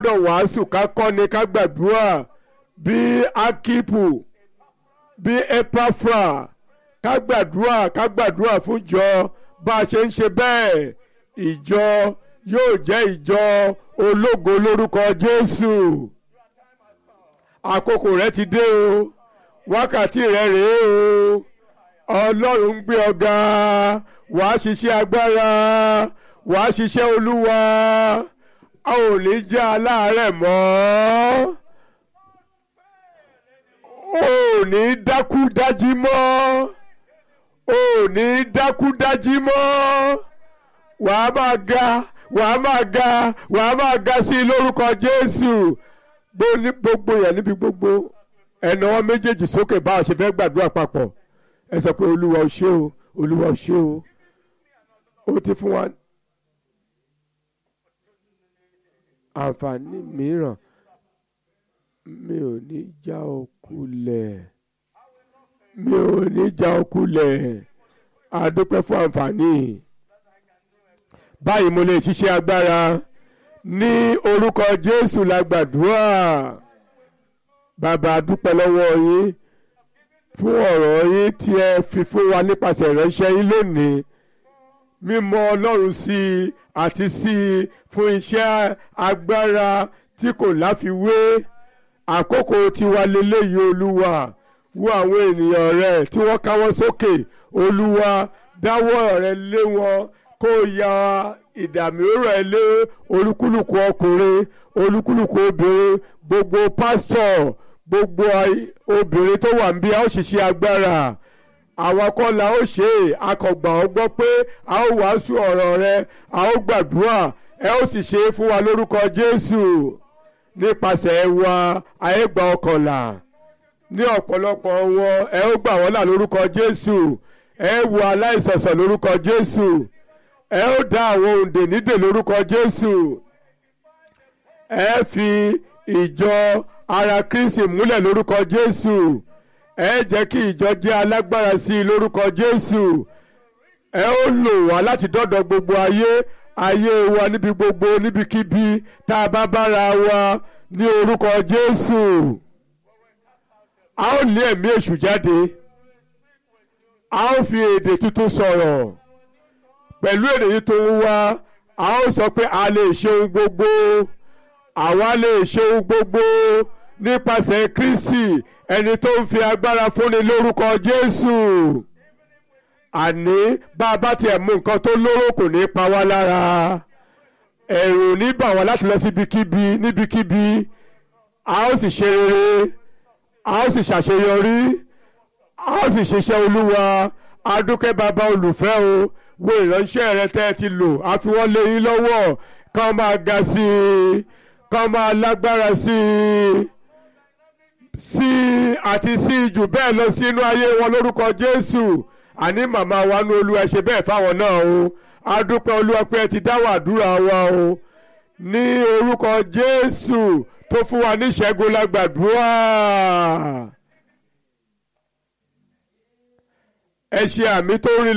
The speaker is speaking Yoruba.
gbọ́dọ̀ wàásù ká kọ́ni ká gbàdúrà bí akipu bí epafra ká gbàdúrà ká gbàdúrà fún ìjọ bá a ṣe ń ṣe bẹ́ẹ̀ ìjọ yóò jẹ́ ìjọ ológo lórúkọ Jésù àkókò rẹ ti dé o wákàtí rẹ rèé o Ọlọ́run ń gbé ọ ga wàá ṣiṣẹ́ agbára wàá ṣiṣẹ́ Olúwa a ò ní jẹ́ aláàárẹ̀ mọ́ ò ní dákú dájí mọ́ ò ní dákú dájí mọ́ wàá máa ga wàá máa ga wàá máa ga sí i lórúkọ Jésù gbogbo yẹn níbi gbogbo ẹnà wọn méjèèjì sókè bá a ṣe fẹ́ gbàdúrà papọ̀ ẹ sọ pé Olúwa ò ṣé o Olúwa ò ṣé o ó ti fún wa àǹfààní mìíràn mi ò ní já ọ kulẹ̀ mi ò ní já ọ kulẹ̀ a dúpẹ́ fún àǹfààní báyìí mo lè ṣiṣẹ́ agbára ní orúkọ Jésù la gbàdúrà bàbá a dúpẹ́ lọ́wọ́ yín fún ọ̀rọ̀ yín tí ẹ fi fún wa nípasẹ̀ ìránṣẹ́ yín lónìí mímọ̀ Ọlọ́run sí i àti sí i fún iṣẹ́ agbára tí kò láfiwé àkókò tiwa leléyìí Olúwa wo àwọn ènìyàn rẹ tí wọ́n káwọ́ sókè Olúwa dáwọ́ rẹ lé wọn kó ya ìdààmú rẹ lé olúkúlùkù ọkùnrin olúkúlùkù obìnrin gbogbo pásítọ̀ gbogbo obìnrin tó wà níbí a ó ṣiṣẹ́ agbára àwọn kọ́ la ó ṣe é akọ̀gbà ọ gbọ́ pé a ó wàásù ọ̀rọ̀ rẹ a ó gbàdúrà ẹ ó sì ṣe é fún wa lórúkọ Jésù nípasẹ̀ wa ayé gba ọkànlá ní ọ̀pọ̀lọpọ̀ wọn ẹ ó gbà wọ́n là lórúkọ Jésù ẹ wo aláìsọ̀sọ̀ lórúkọ Jésù ẹ ó dá àwọn òǹdè nídè lórúkọ Jésù ẹ fi ìjọ ara Kristi múlẹ̀ lórúkọ Jésù ẹ jẹ́ kí ìjọ jẹ́ alágbára sí i lórúkọ Jésù ẹ ó lò wá láti dọ́dọ̀ gbogbo ayé ayé wa níbi gbogbo níbikíbi tá a bá bára wa ní orúkọ Jésù a ó lé ẹ̀mí èṣù jáde a ó fi èdè tuntun sọ̀rọ̀ pẹ̀lú èdè tuntun wa a ó sọ pé a lè ṣe ohun gbogbo àwa lè ṣe ohun gbogbo nípasẹ̀ Kristi ẹni tó ń fi agbára fúnni lórúkọ Jésù àní bá a bá tiẹ̀ mú nǹkan tó lóró kò ní pa wá lára ẹ̀rù ní bà wá láti lọ síbikíbi níbikíbi a ó sì ṣe rere a ó sì ṣàṣeyọrí a ó sì ṣiṣẹ́ Olúwa adúkẹ́ bàbá olùfẹ́ o wo ìránṣẹ́ rẹ tẹ́ ẹ ti lò a fi wọ́n lé yín lọ́wọ́ kán máa ga sí i kán máa lágbára sí i sí àti sí jù bẹ́ẹ̀ lọ sínú ayé wọn lórúkọ Jésù àní màmá wa ní Olúwa ṣe bẹ́ẹ̀ fáwọn náà o adúpẹ́ Olúwa pé ẹ ti dáwọ́ àdúrà wa o ní orúkọ Jésù tó fún wa ní ìṣẹ́gun lágbàdúrà ẹ ṣe àmì tó rí.